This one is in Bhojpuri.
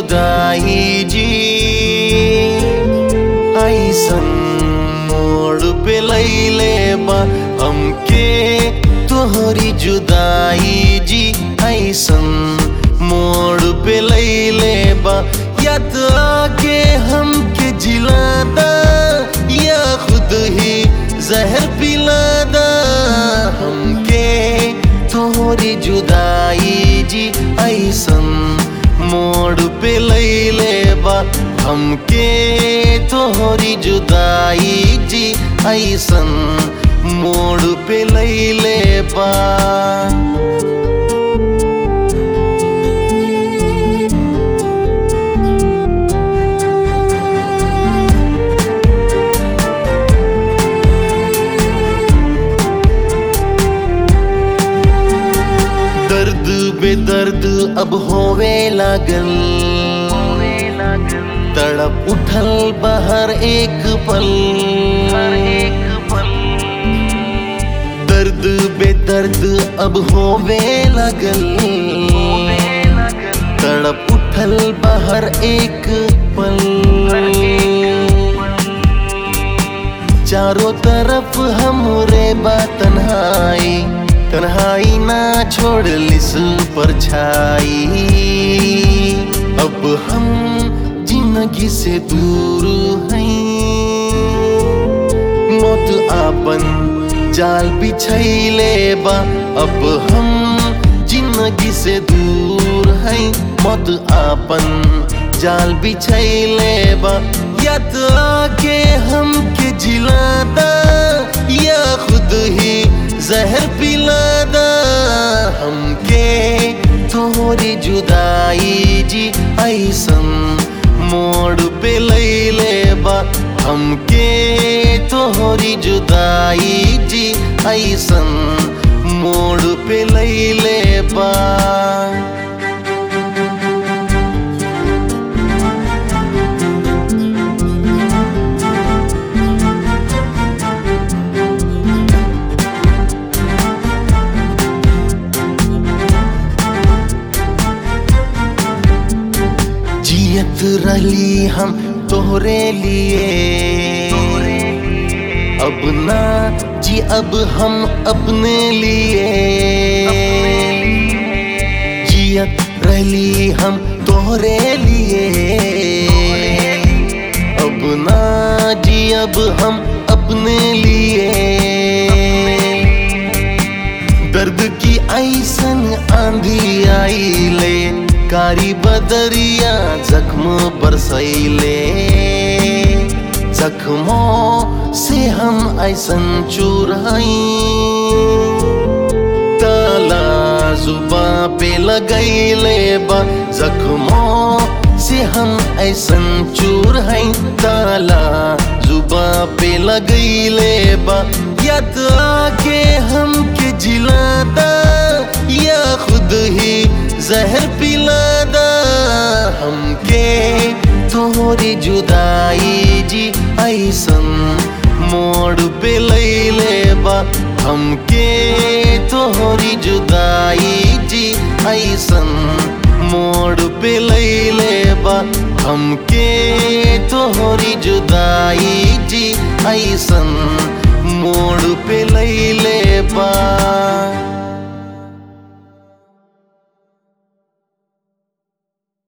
जुदाई जी ऐसन मोड़ पे लैले बा हमके तोहरी जुदाई जी ऐसन मोड़ पे लैले बा या तो आके हमके जिलादा या खुद ही जहर पिलादा हमके तोहरी जुदाई जी ऐसन मोड़ पे लैले बा हमके तोहरी जुदाई जी ऐसन मोड़ पे लैले बा दर्द बेदर्द अब होवे लागल तड़प उठल बाहर एक पल दर्द बेदर्द अब होवे लागल तड़प उठल बाहर एक पल चारों तरफ हमरे बा तन्हाई तन्हाई ना छोड़ लिस पर छाई अब हम जिंदगी से दूर हैं मौत आपन जाल बिछैले बा अब हम जिंदगी से दूर हैं मौत आपन जाल बिछैले बा या तो आके हमके जिलादा या खुद ही जहर पिलादा हमके तोहरी जुदाई जी ऐसन मोड़ पे लैले बा हमके तोहरी जुदाई जी ऐसन मोड़ पे लैले बा जियत रही हम तोहरे लिए अब ना जी अब हम अपने लिए जियत रही हम तोहरे लिए अब ना जी अब हम अपने लिए दर्द की ऐसन आंधी आई ले कारी बदरिया जख्म बरसैले जख्मों से हम ऐसन चुराई ताला जुबा पे लगैले बा जख्मों से हम ऐसन चूर हैं ताला जुबा पे लगैले बा या तो आके हमके जिलादा या खुद ही जहर पिलादा हमके तोहरी जुदाई जी ऐसन मोड़ पे लैले बा हमके तोहरी जुदाई जी ऐसन मोड़ पे लैले बा हमके तोहरी जुदाई जी ऐसन मोड़ पे लैले बा